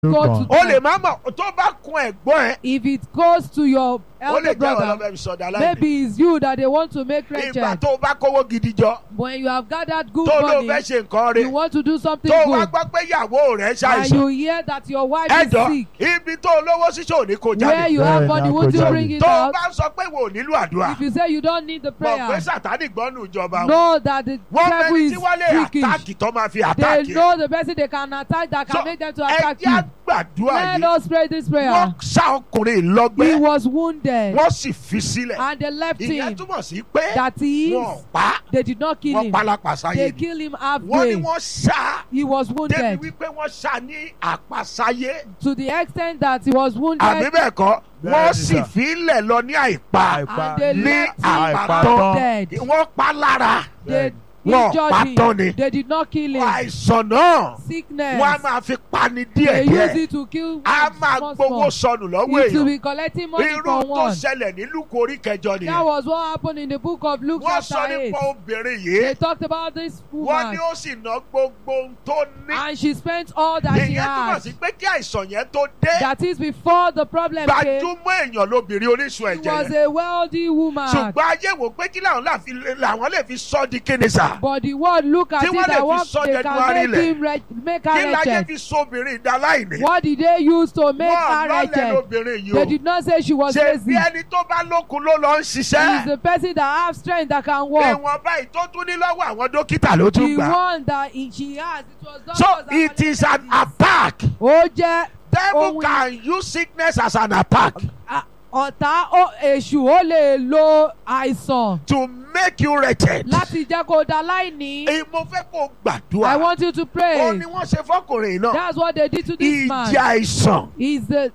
go to o lè them. má mọ̀ tó bá kun ẹ̀gbọ́n ẹ̀ If it goes to your ó lè elder jẹ́ brother, ọlọ́mọ ìsọdá láìní. maybe it's you that they want to make ìgbà wretched. tó o bá kówó gidi jọ When you have gathered good tó ló money, fẹ́ ṣe nǹkan you rẹ̀ want to do something tó o wá good, gbọ́ pé ìyàwó rẹ̀ and ṣàìsàn you hear that your wife is ẹjọ́ sick, ibi tó olówó ṣíṣe ò ní kó where jáde you Bẹ́ẹ̀ have ni, money, a won't kò you jáde. bring it tó o out? bá sọ pé wò nílò àdúrà If you say you don't need the mọ̀ pé prayer, sàtánì gbọ́nù ìjọba wọn know that the wọ́n devil mẹ́ni is tí wọ́n lè freakish. àtàkì tó máa fi They àtàkì know the person they can attack that can So, make them to ẹ attack jẹ́ you. àgbàdúrà Let yìí us pray this prayer. wọ́n sá ọkùnrin He lọ́gbẹ́ was wounded wọ́n sì fi sílẹ̀ and they left ìyẹn him. túmọ̀ sí pé That is, wọ́n pa they did not kill wọ́n him. pa lápasáyé They ni killed him wọ́n ní halfway. wọ́n sá He was débi wounded wípé wọ́n sá ní àpasáyé to the extent that he was àbí wounded bẹ́ẹ̀ kọ́ Bẹ́ẹ̀ wọ́n ni sì sà. fi í lẹ̀ lọ ní àìpa and they ní left him àìpatán dead. wọ́n pa lára They Wọ́n injured patán ni. him. They did not kill him. àìsàn náà Sickness. wọ́n á máa fi pani They use díẹ̀díẹ̀ it to kill a máa small, gbowó small. sọnù lọ́wọ́ It will èèyàn be collecting money irú from tó one. ṣẹlẹ̀ ní Lúùkù orí kẹjọ That nìyẹn was what happened in the book of Luke wọ́n sọ chapter 8. nípa obìnrin They yìí talked about this wọ́n woman ní ó sì ná gbogbo ohun tó ní and she spent all that she ìyẹn túmọ̀ had. sí pé kí àìsàn yẹn tó dé That is before the problem came. gbajúmọ̀ èèyàn lóbìnrin oníṣun She ẹ̀jẹ̀ was yẹn a wealthy woman. ṣùgbọ́n ayé wò pé kí làwọn là fi- làwọn lè fi sọ́ di kíni sà But the world look at Tí it wọ́n lè and fi what sọ they January can make lẹ̀. him wretch- make kí her láyé wretched. fi sóbìnrin ìdáláìní What did they use to make wọ́n her lọ́lẹ̀ wretched? lóbìnrin yìí They o did not say she was ṣe lazy. bí ẹni tó bá lókun ló lọ ń She is ṣiṣẹ́ the person that have strength that can walk. ìwọ̀n báyìí tó tún ní lọ́wọ́ àwọn dókítà ló tún The gbà one that he- she has, it was doctors so that it is an collected it. attack Ó jẹ́ devil Ohun- can use sickness as an attack a- ọ̀tá ó- èṣù ó lè lo àìsàn to make you wretched láti jẹ́ kó da láìní. èyí mo fẹ́ kó I gbàdúrà want you to ó pray. ní wọ́n ṣe fọkùnrin náà That's what they did to this man. ìjì àìsàn Is the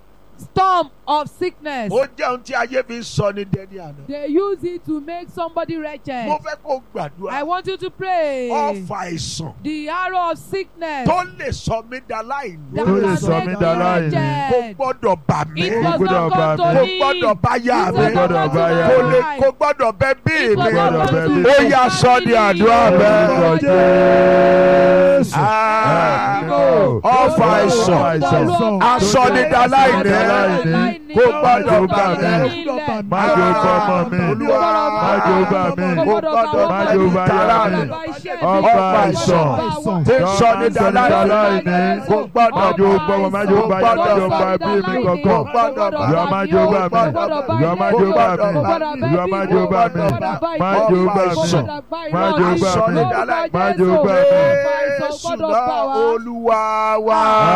storm of sickness. ó jẹ́ ohun tí ayé fi ń sọ ní dẹ́ni àná They use it to make somebody wretched. mo fẹ́ kó I gbàdúrà want you to pray. ọfà àìsàn The arrow of sickness tó lè sọ mí da láìní that Tó lè can sọ make mí you dá láìní. kò wretched. gbọ́dọ̀ bà mí It Kò was gbọ́dọ̀ not bà come to mí. kò me. gbọ́dọ̀ bá yá It mi was not gbọ́dọ̀ come bá to yá kò my lè life. kò gbọ́dọ̀ bẹ bí It was mi not gbọ́dọ̀ come bẹ to bí. my ó yá sọ di family. àdúrà Lórúkọ bẹ́ẹ̀. Jésù. Ah, Ẹ̀mí ọfà àìsàn asọnidaláìní kò gbọ́dọ̀ bà mí Má jẹ́ ó bá ọmọ mi. Olúwa Má jẹ́ ó bá mi. kò gbọ́dọ̀ Má bà jẹ́ ó mí bá tara yá mi mi. ọfà Ọfà àìsàn àìsàn. tí ń sọnidaláìní kò Má gbọ́dọ̀ jẹ́ ó bá ọmọ, má jẹ́ ó bá yá, má jẹ́ ó bá bí mi kankan. Ìyá má jẹ́ ó bá mi. Ìyá má jẹ́ ó bá mi. Ìyá má jẹ́ ó bá mi. Má jẹ́ ó bá mi. Má jẹ́ ó bá mi. Má jẹ́ ó bá mi. Jésù náà Olúwa wa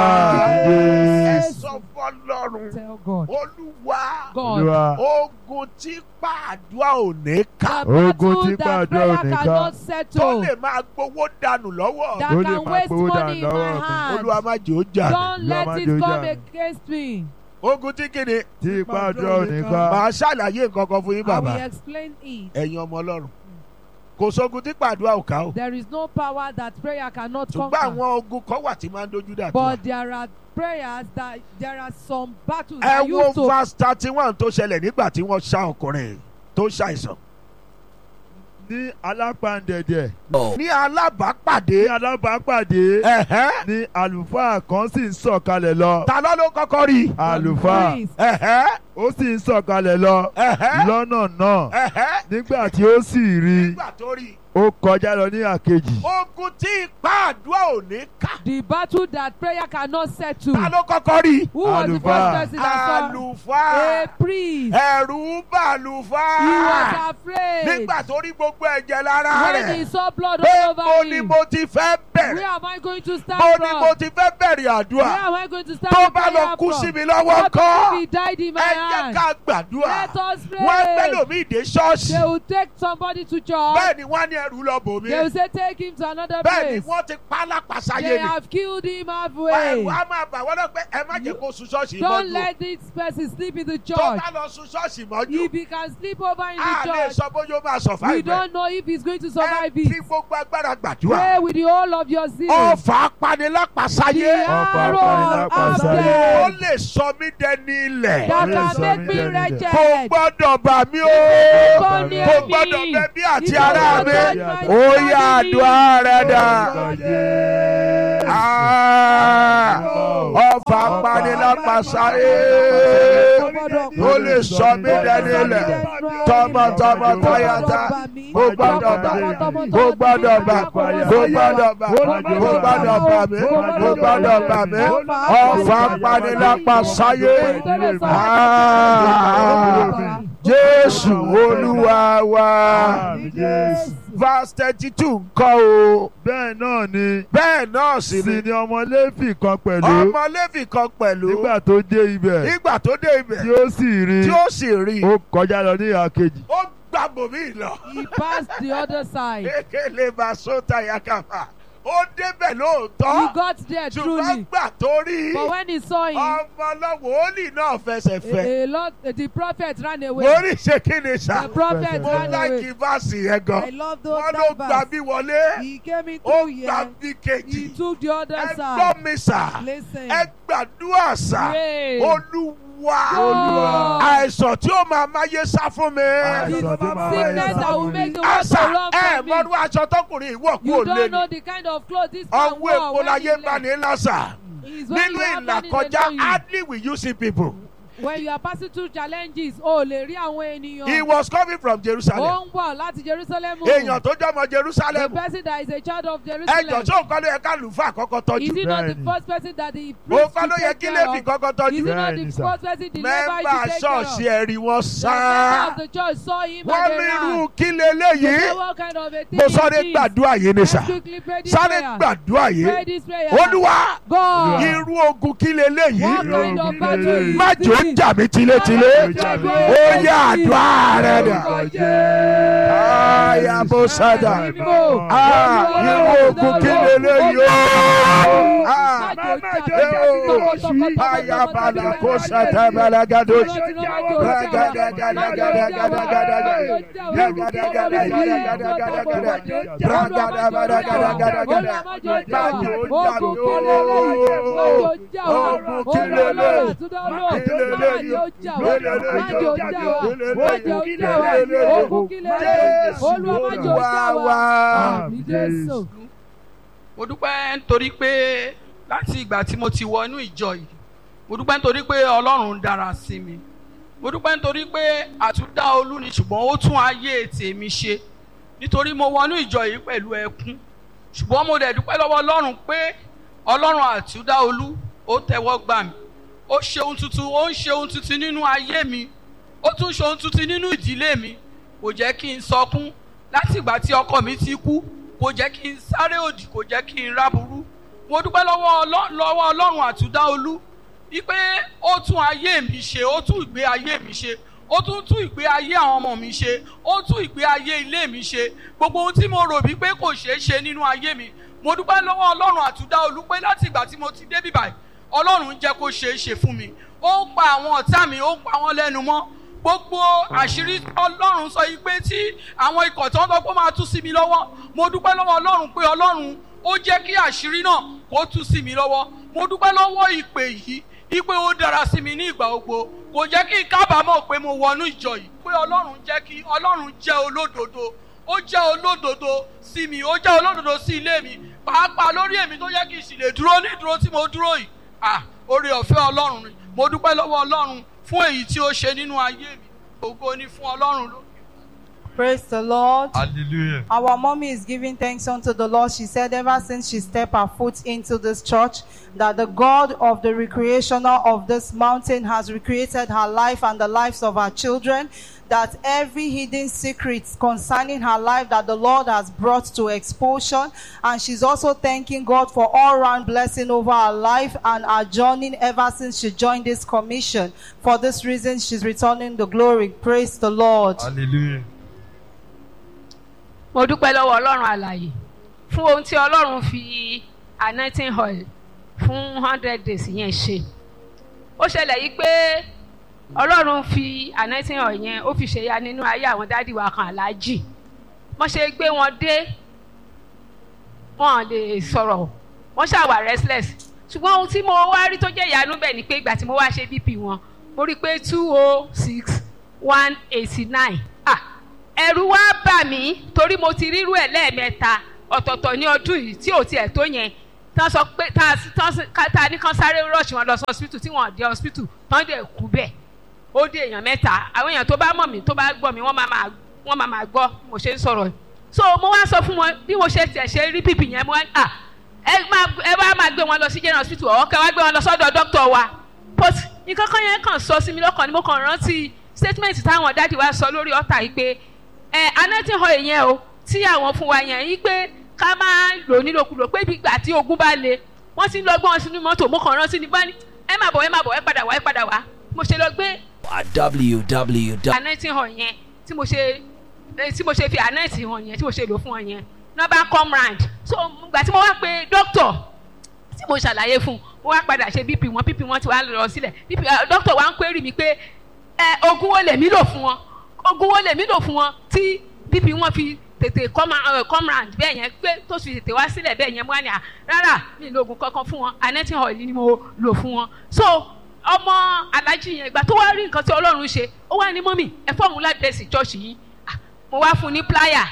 Àmín. ẹ sọ fọ́lọ́run Tell God. Olúwa God. Olúwa. ogun tí pàdúrà ò ní ká The Ogun tí battle that gbàdúrà ò prayer ní ká. cannot tó settle. lè máa gbowó dànù lọ́wọ́ That Tó lè can máa waste gbowó money in dànù my lọ́wọ́ mi. hand. Olúwa má jẹ́ ó jà mí. Don't Olúwa let má it jẹ́ ó jà come mí. against me. ogun tí kìíní Tí ipá àdúrà ò ní ká. màá ṣàlàyé nǹkan kan fún yín I bàbá will explain it. ẹ̀yin ọmọ Ọlọ́run kò sógun tí pàdúrà ò ká o There is no power that prayer cannot ṣùgbọ́n conquer. àwọn ogun kan wà tí máa ń dojú dà tó But there are prayers that there are some battles ẹ that wo used to verse thirty one tó ṣẹlẹ̀ nígbà tí wọ́n ṣá ọkùnrin tó ṣàìsàn Ní alápàǹdẹ̀dẹ̀. ní alábàápàdé Ní alábàápàdé. ẹ̀hẹ́, Ní àlùfáà kan sì ń sọ̀kalẹ̀ lọ. ta ló ló kọ́kọ́ rí Àlùfáà. priest. ẹ̀hẹ́, Ó sì ń sọ̀kalẹ̀ lọ. ẹ̀hẹ́, Lọ́nà náà. ẹ̀hẹ́, Nígbà tí ó sì rí i, nígbà tó rí ó kọjá lọ ní àkejì. ogun tí ipá àdúrà ò ní ká The battle that prayer cannot settle. ta ló kọ́kọ́ rí Who was the Àlùfáà. first person that saw? àlùfáà A priest. ẹ̀rù bà He àlùfáà was afraid. nígbà tó rí gbogbo ẹ̀jẹ̀ lára When he rẹ̀ saw blood pé all mo over ni him. mo ti fẹ́ Where bẹ̀rẹ̀ am I going to start mo ni from? mo ti fẹ́ bẹ̀rẹ̀ Where àdúrà am I going to start tó the bá lọ prayer kú from? sí mi lọ́wọ́ What kọ́ if he died in my ẹ jẹ́ hand? ká gbàdúrà Let us wọ́n pray. gbẹ́lòmíì dé ṣọ́ọ̀ṣì They will take somebody to church. bẹ́ẹ̀ ni wọ́n á ní ẹrù lọ bò mí They will say take him to another bẹ́ẹ̀ ni place. wọ́n ti pa lápasáyé They ni have killed him ẹrù halfway. á máa bà wọ́n náà pé ẹ má jẹ́ kó sun ṣọ́ọ̀ṣì Don't mọ́jú let this person sleep in the tó church. bá lọ sun ṣọ́ọ̀ṣì mọ́jú If he can sleep over in a the lè church, sọ bóyá ó máa we survive ẹ̀. don't know if he's going to ẹ survive fi it. gbogbo agbára gbàdúrà Pray with the whole of your zeal. ọfà apanilápasáyé The Ọfà arrow of apanilápasáyé. ó death lè sọ mí dẹni ilẹ̀ that Ó lè can sọ make mí me dẹni ilẹ̀. wretched. kò gbọ́dọ̀ bà mí o Kò kò ní gbọ́dọ̀ bẹ bí àti ará mi ó yá àdúrà rẹ dà. Ah, ọfà panilápasáyé ó lè sọ mí dẹni ilẹ̀ tọmọtọmọ tọyata ó gbọ́dọ̀ bá ó gbọ́dọ̀ bá ó gbọ́dọ̀ bá ó gbọ́dọ̀ bá mi ó gbọ́dọ̀ bá mi ọfà panilápasáyé Ah, Jésù Olúwa wa verse thirty two ńkọ́ o bẹ́ẹ̀ náà ni bẹ́ẹ̀ náà sì sì ni ni ọmọ Léfì kan pẹ̀lú ọmọ Léfì kan pẹ̀lú nígbà tó dé ibẹ̀ nígbà tó dé ibẹ̀ tí ó sì rí tí ó sì rí ó kọjá lọ ní ìhà kejì ó gbà bòmí lọ He passed the other side. kékeré bá sóta yakaba ó débẹ̀ He lóòótọ́ got there ṣùgbọ́n truly. gbà tó rí But when he saw him, ọmọ lọ́wọ́ òòlì náà fẹsẹ̀ fẹ́ a, a lot, the prophet ran away. wòlíì ṣe kí ni sà The prophet mo ran láìkí away. fásì yẹn I gan love those wọ́n ló that gbà verse. bí wọlé He came in ó through gbà here. bí He kejì took the other ẹ side. gbọ́ mi sà Listen. ẹ gbàdúrà sà Pray. olúwa Olúwa. àìsàn tí ó máa máyé sá fún mi. Àìsàn tó máa wáyé Sickness that will make the world àṣà go wrong ẹ for me. mọ́nú aṣọ tọkùnrin ìwọ̀ kú You ò lé don't know ní. the kind of clothes this man ọwọ́ wore èpo when láyé he bá left. ní lásà. It's when nínú you have money, they ìlàkọjá know you. hardly will you see people. When you are passing through challenges, o lè rí àwọn he ènìyàn. was coming from Ó Jerusalem. ń bọ̀ láti Jerusalem. èèyàn tó jọmọ The Jerusalem. person that is a child of ẹjọ Jerusalem. tí òun kọ́ ló yẹ ká lùfà kọ́kọ́ Is tọ́jú. he not the Bẹ́ẹ̀ni. first person that the òun priest kọ́ ló should yẹ take kí care lèmi of? kọ́kọ́ Is tọ́jú. he not Bẹ́ẹ̀ni, the sir. first person the Levi mẹ́mbà should take care of? ṣọ́ọ̀ṣì ẹ̀rí wọn The sá. member of the church saw him wọ́n and ní they irú ran. kí They leléyìí. said, what kind of a thing mo is sáré this? gbàdúrà yìí ni Let's sà. quickly pray this sáré prayer. gbàdúrà Pray yìí. this prayer. olúwa God. irú ogun kí leléyìí. What kind of battle is má jò ń this? jà mí tilétilé. ó yá àdúrà rẹ dà. Aya bó sájà. Ah, irú ogun kí leléyìí o. Ah, aya bala kó sata balagado. Jésù. mo dúpẹ́ nítorí pé láti ìgbà tí mo ti wọ inú ìjọ yìí mo dúpẹ́ nítorí pé ọlọ́run dára sí mi mo dúpẹ́ nítorí pé àtúndá olú ni ṣùgbọ́n ó tún ayé tèmi ṣe nítorí mo wọnú ìjọ yìí pẹ̀lú ẹkún ṣùgbọ́n mo dẹ̀ dúpẹ́ lọ́wọ́ ọlọ́run pé ọlọ́run àtúndá olú ó tẹ́wọ́ gbà mí ó ṣe ohun tuntun ó ń ṣe ohun tuntun nínú ayé mi ó tún ṣe ohun tuntun nínú ìdílé mi kò jẹ́ kí n sọkún láti ìgbà tí ọkọ mi ti kú kò jẹ́ kí n sáré òdì kò jẹ́ kí n ráburú mo dúpẹ́ lọ́wọ́ Ọlọ́- lọ́wọ́ ọlọ́run àtúndá olú wípé ó tún ayé mi ṣe ó tún ìgbé ayé mi ṣe ó tún tún ìgbé ayé àwọn ọmọ mi ṣe ó tún ìgbé ayé ilé mi ṣe gbogbo ohun tí mo rò wípé kò ṣeé ṣe nínú ayé mi mo dúpẹ́ lọ́wọ́ ọlọ́run àtúndá olú pé láti ìgbà tí mo ti débí báyìí ọlọ́run jẹ́ kó ṣeé ṣe fún mi ó ń pa àwọn ọ̀tá mi ó ń pa wọ́n lẹ́nu mọ́ gbogbo àṣírí ọlọ́run sọ yìí pé tí àwọn ikọ̀ tí wọ́n sọ pé ó máa tú sí mi lọ́wọ́ mo dúpẹ́ lọ́wọ́ ọlọ́run pé ọlọ́run ó jẹ́ kí àṣírí náà kó tú sí mi lọ́wọ́ mo dúpẹ́ lọ́wọ́ ìpè yìí ipe ó dára sí mi ní ìgbà gbogbo kò jẹ́ kí n kábàámọ̀ pé mo wọnú ìjọ yìí pé ọlọ́run jẹ́ kí ọlọ́run jẹ́ olódodo ó jẹ́ olódodo sí mi ó jẹ́ olódodo sí ilé mi pàápàá lórí èmi tó jẹ́ kí n sì lè dúró ní ìdúró tí mo dúró yìí ah oore ọ̀fẹ́ ọlọ́run ni mo dúpẹ́ lọ́wọ́ ọlọ́run fún èyí tí ó ṣe nínú ayé mi ògo ni fún ọlọ́run lókè. Praise the Lord. hallelujah. Our mommy is giving thanks unto the Lord. She said, ever since she stepped her foot into this church, that the God of the recreational of this mountain has recreated her life and the lives of her children. That every hidden secret concerning her life that the Lord has brought to exposure. And she's also thanking God for all round blessing over her life and her journey ever since she joined this commission. For this reason, she's returning the glory. Praise the Lord. hallelujah. mo dúpẹ́ lọ́wọ́ ọlọ́run àlàyé fún ohun tí ọlọ́run fi anointing oil fún hundred days yẹn ṣe ó ṣẹlẹ̀ yìí pé ọlọ́run fi anointing oil yẹn ó fi ṣèyá nínú ayé àwọn dádì wa kan aláàjì wọ́n ṣe gbé wọn dé wọn lè sọ̀rọ̀ wọ́n ṣàwà restless ṣùgbọ́n ohun tí mo wá rí tó jẹ́ ìyanu bẹ̀ ni pé ìgbà tí mo wá ṣe bp wọn mo rí i pé two oh six one eighty nine ah ẹ̀rù wá bà mí torí mo ti rírú ẹ̀ lẹ́ẹ̀mẹ́ta ọ̀tọ̀ọ̀tọ̀ ní ọdún yìí tí ò tiẹ̀ tó yẹn tán sọ pé tá a tá a ní kán sáré rọ́ọ̀ṣì wọn lọ sí hospital tí wọn ò dé hospital tán dẹ̀ kú bẹ́ẹ̀ ó dé èèyàn mẹ́ta àwọn èèyàn tó bá mọ̀ mí tó bá gbọ́ mi wọ́n máa máa wọ́n máa máa gbọ́ bí mo ṣe ń sọ̀rọ̀ yìí so mo wá sọ fún wọn bí mo ṣe tiẹ̀ ṣe rí bíbí yẹn mo wá à ẹ máa ẹ bá máa gbé wọn lọ sí general hospital ọ̀ kẹ́ wá gbé wọn lọ sọ́dọ̀ dókítà wa but nǹkan kan yẹn kàn sọ sí mi lọ́kàn ni mo kàn rántí statement táwọn dáàdi wa sọ lórí ọ̀tà yìí pé ẹ anẹ́tìn hall yẹn o tí àwọn fún wa yẹn yìí pé ká máa lò nílòkulò pé ibi ìgbà tí ogun bá le wọ́n ti ń lọ gbọ́n wọn sínú mọ́tò mo kàn rántí ní bá ní ẹ má bọ̀ ẹ má bọ̀ ẹ padà wá ẹ padà wá mo ṣe lọ gbé at www. anẹ́tì hàn yẹn tí mo ṣe eh, tí mo ṣe fi anẹ́tì hàn yẹn tí mo ṣe lò fún wọn yẹn nọ́mbà come round so ìgbà tí mo wá pe dókítà tí mo ṣàlàyé fún un mo wá padà ṣe bp wọn bp wọn ti wá lọ sílẹ̀ bp dókítà wa ń query mi pé ẹ ogun wo lèmi lò fún wọn ogun wo lèmi lò fún wọn tí bp wọn fi tètè come uh, come round bẹ́ẹ̀ yẹn pé tó fi tètè wá sílẹ̀ bẹ́ẹ̀ yẹn mo wá ní à rárá mi ì lo oògùn kankan fún wọn anẹ́tì hàn ni mo lò fún wọn so ọmọ alájí yẹn ìgbà tó wá rí nǹkan tí ọlọ́run ṣe ó wá ní mọ́mì ẹ fọ́ọ̀mù ládẹ́sì chọ́ọ̀ṣì yìí Ah, mo wá fún un ní pláyà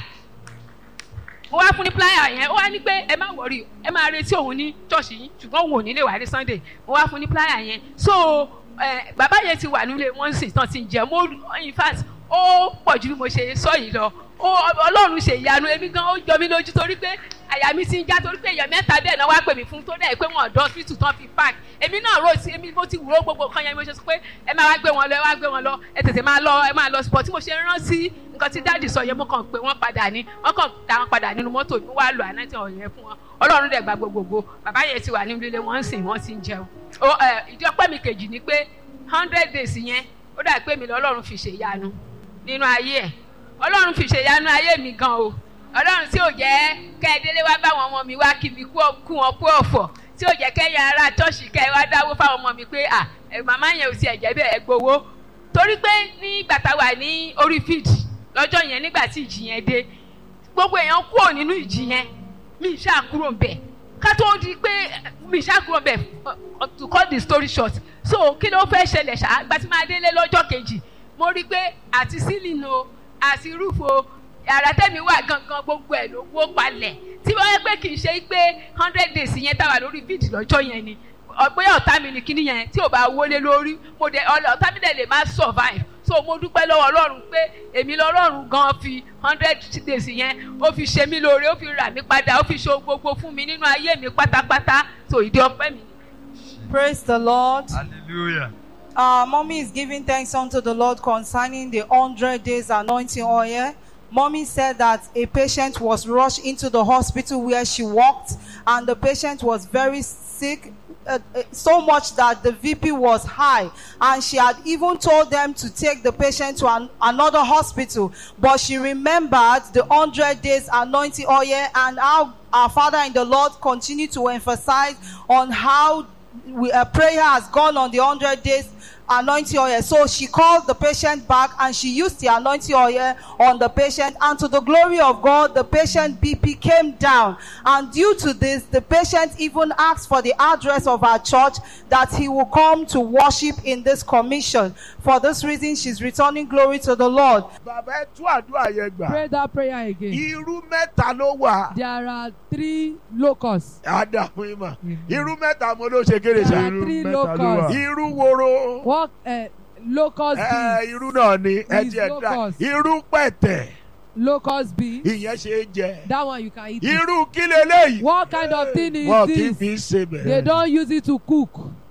mo wá fún ní pláyà yẹn ó wá ní pé ẹ má wọrí ẹ máa retí òun ní chọ́ọ̀ṣì yìí ṣùgbọ́n òun ò ní lè wá ní sunday mo wá fún ní pláyà yẹn so eh, bàbá yẹn ti wà nílé wọn sì tán ti ń jẹ mo in fact ó pọ̀ ju bí mo ṣe sọ yìí lọ ó ọlọ́run ṣe ìyanu èmi gan ó jọ mí lójú torí pé àyà mi ti ń já torí pé èèyàn mẹ́ta bẹ́ẹ̀ náà wá pè mí fún tó dẹ̀ pé wọ́n ọ̀dọ́ hospital tán fi park èmi náà rò sí èmi mo ti wúrò gbogbo kan yẹn mo ṣe sọ pé ẹ máa wá gbé wọn lọ ẹ wá gbé wọn lọ ẹ tètè máa lọ ẹ máa lọ sport tí mo ṣe rántí nǹkan tí dáàdì sọ yẹn mo kàn pé wọ́n padà ní wọ́n kàn dá wọn padà nínú mọ́tò mi wá lọ ànáìtì ọ̀yẹ́ yẹn fún wọn ọlọ́run dẹ̀ gba gbogbogbò bàbá yẹn ti wà nínú ilé wọn ń sìn wọ́n ti ń jẹun Ó, ẹ, ìdí ọpẹ́ mi kejì ni pé hundred days yẹn ó dà pé mi lọ́lọ́run fi ṣèyanu nínú ayé ẹ̀ ọlọ́run fi ṣèyanu ayé mi gan o ọlọ́run tí ò jẹ́ kẹ́ẹ̀délé wá báwọn ọmọ mi wá kí mi kú ọ- kú wọn kú ọ̀fọ̀ tí ò jẹ́ kẹ́yìn ara tọ́ọ̀ṣì kẹ́ ẹ wá dáwó fáwọn ọmọ mi pé à ẹ màmá yẹn ò tiẹ̀ jẹ́ bẹ́ẹ̀ ẹ gbowó torí pé nígbà tá a wà ní orí fíìdì lọ́jọ́ yẹn nígbà tí ìjì yẹn dé gbogbo èèyàn kúrò nínú ìjì yẹn mi ì ṣáà kúrò ń bẹ̀ ká tó di pé mi ì ṣáà kúrò ń bẹ̀ uh, to cut the story short so kí ló fẹ́ ṣẹlẹ̀ ṣáà gba tí máa délé lọ́jọ́ kejì mo rí i pé àti sílìn o àti rúfo yàrá tẹ́mi wà gangan gbogbo ẹ̀ ló wó palẹ̀ tí wọ́n yẹ pé kì í ṣe pé hundred days yẹn táwa lórí fídì lọ́jọ́ yẹn ni ọ̀pẹ́ ọ̀tá mi ni kíní yẹn tí ò bá wọlé lórí mo dẹ̀ ọ̀tá mi dẹ̀ lè má survive so mo dúpẹ́ lọ́wọ́ ọlọ́run pé èmi lọ́lọ́run gan fi hundred days yẹn ó fi ṣe mí lóore ó fi rà mí padà ó fi ṣe ohun gbogbo fún mi nínú ayé mi pátápátá so ìdí ọpẹ́ mi. Praise the Lord. Hallelujah. Uh, mommy is giving thanks unto the Lord concerning the 100 days anointing oil. Mommy said that a patient was rushed into the hospital where she worked, and the patient was very sick, uh, uh, so much that the VP was high. And she had even told them to take the patient to an, another hospital. But she remembered the 100 days anointing oil and how our Father in the Lord continued to emphasize on how we, uh, prayer has gone on the 100 days anointing oil. So she called the patient back and she used the anointing oil on the patient. And to the glory of God, the patient BP came down. And due to this, the patient even asked for the address of our church that he will come to worship in this commission. For this reason, she's returning glory to the Lord. bàbá ẹ tú àdúrà yẹn gbà Pray that prayer again. irú mẹ́ta ló wà There are three locusts. àdàpọ̀ ìmọ̀ irú mẹ́ta mo ló ṣe kéré There ṣá are Irú three mẹ́ta ló wà. locusts. irú woro What uh, locust ẹ bees? irú náà ni ẹ Is tiẹ̀ dá locust. irú pẹ̀tẹ̀ Locust bees. ìyẹn ṣe é jẹ That one you can eat. it. irú kí leléyìí What kind of thing is wọn kì í this? fi ṣe They bẹ́ẹ̀ don't use it to cook.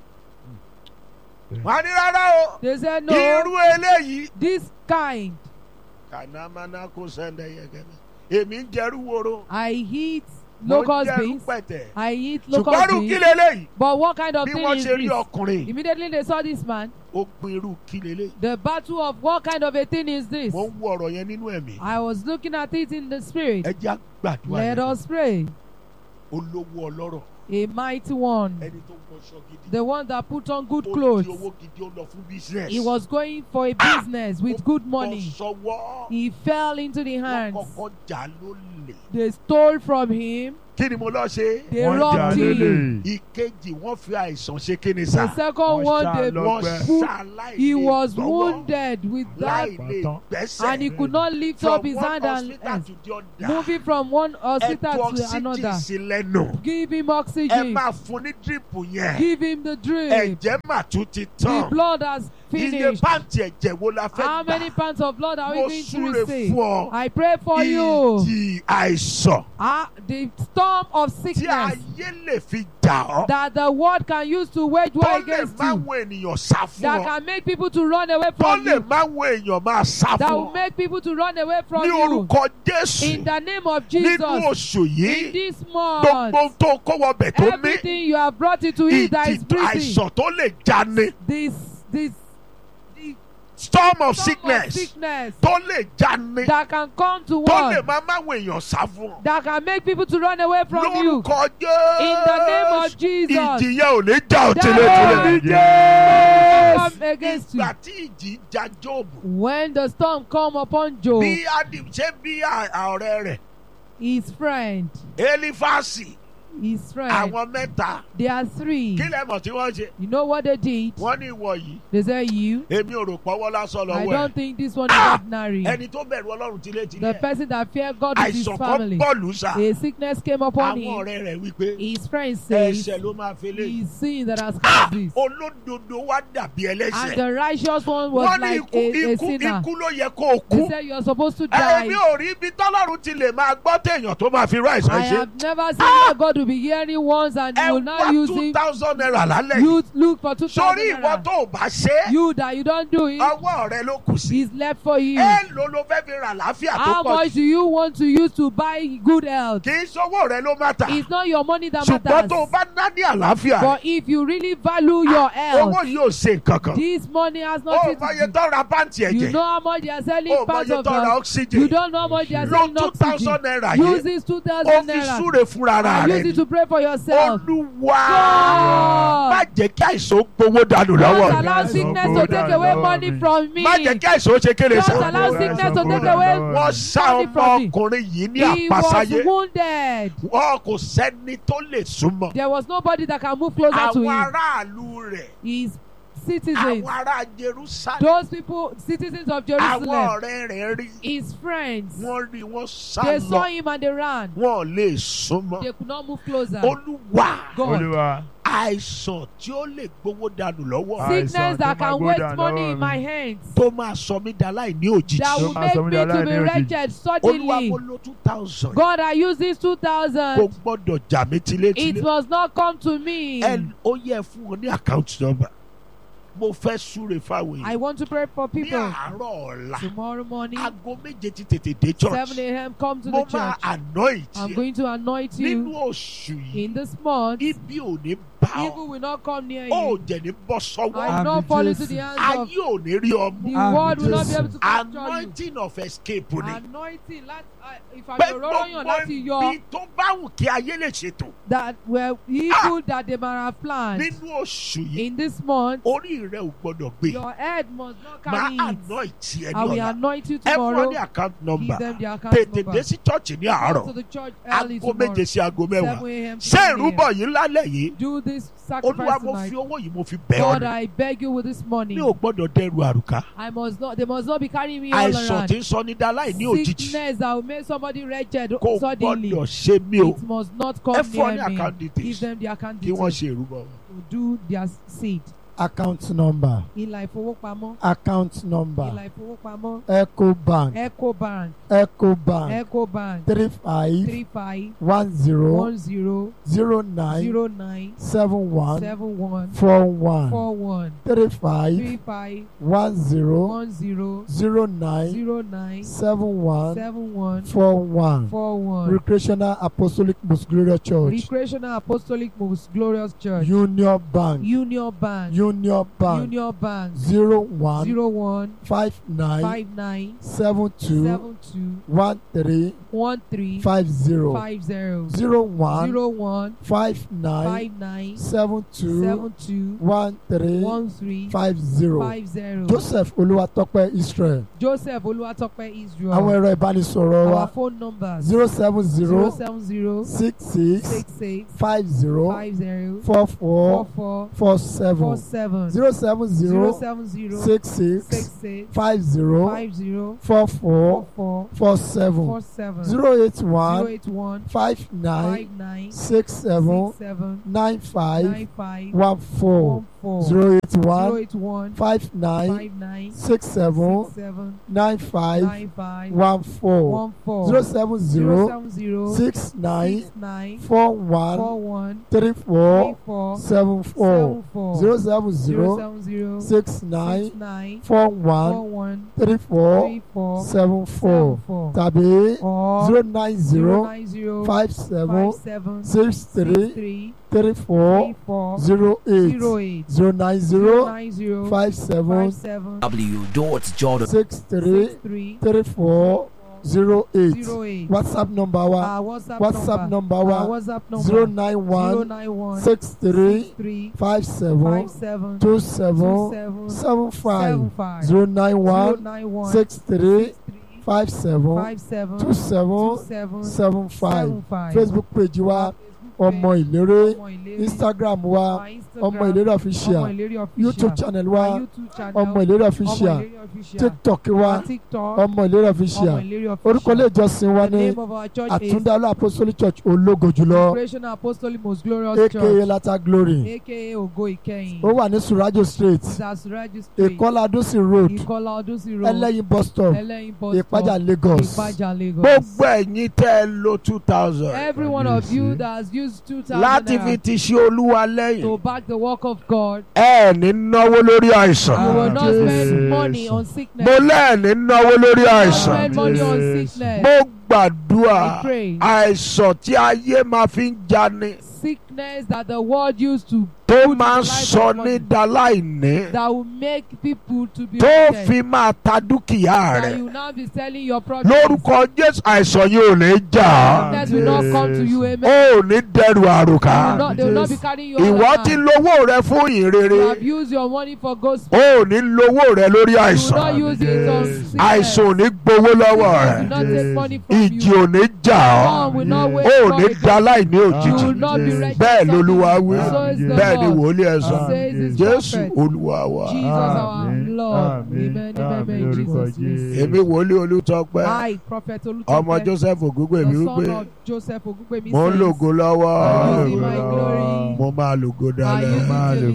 wọn á ní rárá o They say no. irú eléyìí This kind kànámáná kó sẹ́ndẹ̀ yẹn gẹ́gẹ́ èmi ń jẹ́rú woro I eat mo ń locust jẹ́rú beans. pẹ̀tẹ̀ I eat ṣùgbọ́n locust irú kí beans. leléyìí But what kind of bí thing wọ́n is ṣe rí this? ọkùnrin Immediately they saw this man. ó pin irú kí leléyìí The battle of what kind of a thing is this? mo ń wo ọ̀rọ̀ yẹn nínú ẹ̀mí I was looking at it in the spirit. ẹ jẹ́ àgbàdua Let yẹn us pray. olówó ọlọ́rọ̀ A mighty one. ẹni tó ń wọṣọ gidi The one that put on good ó clothes. di owó gidi ó lọ fún business He was going for a business with good money. ó sọwọ́ He fell into the wọ́n hands. kọ́kọ́ jà ló jalè They stole from him. kí ni mo lọ ṣe. They wọ́n jà robbed him. lélẹ̀. ìkejì wọ́n fi àìsàn ṣe kí ni The sà. second Wọ́n one, ṣá they lọ wọ́n gbẹ́. put- ṣàlàyé he was gbọ́wọ́ wounded with that, láì lè Bàtán. gbẹ́sẹ̀. and he could not lift from up his one hand and hospital and to the other. moving from one ẹ hospital tu to oxygen another. sí lẹ́nu. Give him ẹ oxygen. máa fún ní dírípù yẹn. Give him the drip. ẹ̀jẹ̀ mà tún ti The tán. blood has iye finished. pàǹtì ẹ̀jẹ̀ wo la fẹ́ How many gbà. pounds of blood are we mo going to súre receive? fún ọ. I pray for you. ìjì àìsàn Ah, the storm of tí sickness ayé lè fi jà ọ́. that the world can use to wage war tó lè against máa you. wo ènìyàn sá fún That ọ. can make people to run away tó from lè you. máa wo èèyàn máa sá That fún will ọ. make people to run away from ní you. orúkọ jésù In the name of nínú Jesus. oṣù In yìí this gbogbo month. ohun tó kó wọbẹ̀ tó mí Everything you have brought into it that is ìjì breathing. àìsàn tó lè jani This, this, the storm of storm of sickness sickness tó lè jani that can come to tó lè one. máa máa wo èèyàn sá fún ọ. That can make people to run away from you. lórúkọ In the name of jésù Jesus. ìjì yẹn ò ní já ò That tìletìle. will come against you. ìgbà tí ìjì já jóòbù When the storm come upon Job, bí adim ṣé bí à- ọ̀rẹ́ rẹ̀ his friend, elifasi his friend, àwọn mẹ́ta there are three. kí lẹ mọ̀ tí wọ́n ṣe You know what they did? wọ́n ní ìwọ yìí They say you. èmi ò rò pọ́wọ́ lásán I lọ́wọ́ ẹ̀ don't think this one is Ah! ordinary. ẹni tó bẹ̀rù ọlọ́run The tilétilé person that feared God with his àìsàn kan family. bọ́ọ̀lù sá A sickness came upon àwọn him. ọ̀rẹ́ rẹ̀ wípé His friend says, ẹ̀ṣẹ̀ ló máa fi lé He's sin that has caused this. olódodo wá dàbí And ẹlẹ́ṣẹ̀ the righteous one was wọ́n ní like ikú a, a ikú sinner. ikú ló yẹ kó o kú They said you're supposed to die. ẹ̀mí ò rí ibi tọ́lọ́run ti lè máa gbọ́ téèyàn tó máa fi rú àìsàn I ṣe have never seen where God will be hearing once and ẹ will wá not use two him. thousand naira lálẹ́ yìí You look for two thousand sórí ìwọ naira. tó o bá ṣe é You that you don't do it ọwọ́ rẹ ló kù sí is left for you. èèlò ló fẹ́ fi ra àlàáfíà tó How pọ̀ much jù do you want to use to buy good health? kì í sọ́wọ́ rẹ ló má ta It's not your money that ṣùgbọ́n tó o matters. bá ná ní àlàáfíà But if you really value your owó health, yìí ò ṣe nǹkan kan this money has ó nothing mọye to do. tó ra pàǹtì You ẹ̀jẹ̀ know how much they are selling ó parts mọye of tó ra them. oxygen You don't know how much they are lo selling two thousand oxygen. naira Use yìí this two ó thousand fi naira súre fúnra and use rẹ it to pray for yourself. olúwa má God, jẹ́ kí àìsàn ó gbowó dànù lọ́wọ́ don't mi allow Yes, sickness oh to God, take I away love money me. from me. má jẹ́ kí àìsàn ó ṣe kéde Don't sá allow Yes, sickness oh to God, take I away love me. wọ́n sá money from me. ọmọkùnrin yìí ní He was àpásáyé wounded. wọn kò sẹ́ni tó lè súnmọ́ There was nobody that can move closer to àwọn him. aráàlú rẹ̀ His citizens, àwọn ará Jerusalem those people, citizens of àwọn Jerusalem, ọ̀rẹ́ rẹ̀ rí his friends, wọ́n rí wọ́n sá they saw lọ him and they ran. wọn ò lè súnmọ́ They could not move closer. olúwa God, Olúwa. àìsàn tí ó lè gbowó dànù lọ́wọ́ Ah. sickness Àìsàn that tó máa can gbódà waste money lọ́wọ́ in mi. my hands, tó máa sọ mí dá láì ní òjijì that will Tó máa make sọ mí me di to be aláìní òjijì. wretched olúwa suddenly. mo lo two thousand God, I use this two kò thousand. gbọ́dọ̀ jà mí It tilétilé must not come to me. ẹ ó yẹ fún wọn ní account number mo fẹ́ súre fáwọn I èèyàn want to pray for ní people. àárọ̀ ọ̀la Tomorrow morning, aago méje ti tètè dé church 7 a.m., come to mo the máa church. anoint I'm yẹ going to anoint nínú you oṣù yìí in this month. ibi ò ní bá ọ Evil will not come near ó you. jẹ̀ ní bọ́ I sọ́wọ́ will not Àmì fall into Jésù. the hands of ayé ò ní rí ọmú the Àmì world will not be Jésù. able to capture you. anointing of escape ni Anointing, let, uh, if I'm pé your yàn gbogbo láti yọ ibi tó bá wù kí ayé lè ṣètò that were evil that they might have planned nínú oṣù yìí in this month, orí rẹ ò gbọdọ̀ gbé your head must not máa carry it. anoint ẹ I ní will ọ̀la anoint you ẹ fún ọ tomorrow. ní account Give number them the account tètè dé number. sí church ní Come àárọ̀ to the church early aago tomorrow. méje sí aago 7 mẹ́wàá a.m. to ṣé 7 ìrúbọ a.m. yìí lálẹ́ yìí Do this olúwa sacrifice mo tonight. fi owó yìí mo fi bẹ̀ ọ́ God, ni I beg you with this money. mi ò gbọ́dọ̀ dẹrù àrùká I must not. They must not be carrying me all àìsàn around. tí ń sọ ní dáláì ní òjijì Sickness that will make somebody wretched kò suddenly. gbọ́dọ̀ ṣe mí o It must not come ẹ fún ọ ní near me. account Give details them the account kí wọ́n details ṣe ìrúbọ to do their seed. account number Ìlà ìfowópamọ́. account number Ìlà ìfowópamọ́. ecobank Ecobank. ecobank Ecobank. three five Three five one zero one zero zero nine zero nine seven one seven one four one four one three five three five one zero one zero zero nine zero nine seven one seven one four one four one. recreational apostolic most glorious church Recreational Apostolic Most Glorious Church. union bank Union Bank. union bank Union Bank. zero one Zero one five nine five nine seven two seven two two one three one three five zero five zero zero one zero one five nine five nine seven two seven two one three one three five zero five zero Joseph Olúwatópẹ́ Israel Joseph Olúwatópẹ́ Israel àwọn ẹ̀rọ ìbánisọ̀rọ̀ wa our phone numbers zero seven zero zero seven zero six six six six five zero five zero four four four four four four seven seven zero seven zero zero seven zero six six six six five zero five zero four four four four four seven four seven zero eight zero one eight one five nine five nine six seven six seven nine five nine five one four one four zero eight zero one eight one five nine five nine six seven six seven nine five nine five one four one four zero seven zero zero seven zero six nine six nine four one four one three three four four seven four seven four zero seven zero zero seven zero six nine six nine four four one one three four three four seven four seven four tàbí or zero nine zero zero nine zero five seven five seven six six three three three four three four zero eight zero eight zero nine zero zero nine zero five seven five seven w.jordan six three six three three four zero eight zero eight whatsapp number wa our WhatsApp, whatsapp number our wa WhatsApp number zero nine zero one nine one six three six three five seven five seven two two seven seven seven five seven five zero nine zero one nine one six three six three five seven five seven two seven two seven seven five seven five facebook page wa ọmọ ìlérè instagram wa ọmọ ìlérè official youtube channel wa ọmọ ìlérè official tiktok wa ọmọ ìlérè official orúkọ ilé ìjọsìn wa ní àtúndálọ́ apostolic church ológo jùlọ Creation Apostolic Most Glorious aka Church lata glory aka Ògo Ìkẹyìn ó wà ní surajo street Zasuraji Street ìkọlá adúsí road Ìkọlá Ọdúnsí Road ẹlẹ́yin bus stop Ẹlẹ́yin bus stop ìpájà lagos Ìpájà Lagos. gbogbo ẹ̀yin tẹ́ ẹ lo two thousand Every one of you that has used two thousand láti fi naira ti ṣe olúwa lẹ́yìn to back the work of God, ẹ ní náwó lórí you àìsàn will not Jesus. spend money on mo sickness. lẹ́ẹ̀ ní náwó lórí You will not àìsàn spend money on Jesus. sickness. mo gbàdúrà I pray. àìsàn tí ayé máa fi ń jani Sickness that the world used to tó put máa ń the life sọ of ní money, daláìní that will make people to be tó wicked, fi máa ta dúkìá that rẹ̀ you will now be selling your product. lórúkọ jésù àìsàn yìí ò ní jà á. Sickness will not come to you, ó amen. ò ní dẹrù They will àròkà not, they will not be carrying your ìwọ ti lówó rẹ fún You ìrere have used your money for gospel. ó ò ní lówó rẹ lórí You will àìsàn not use it on sickness. àìsàn ò ní gbowó lọ́wọ́ Sickness will rẹ not take money from ìjì you. ò ní jà One ọ́ will not wait ó ò for ní it. da láìní You òjijì will not be wretched. bẹ́ẹ̀ lolúwa wí So is the bẹ́ẹ̀ ni Lord. wòlíì ẹ̀ sọ Says his jésù prophet. olúwa wa Jesus our Àmín, Lord. àmín, Amen. àmín, Amen. In orúkọ Jesus' name. Jésù. èmi wòlíì olùtọ́pẹ́ I, Prophet ọmọ Olutope, joseph ògúngbèmí the wípé son of Joseph Ogungbemi mo ń says, lògo lọ́wọ́ I'm Lord. using my glory. mo máa lògo I dalẹ̀ use it máa till lò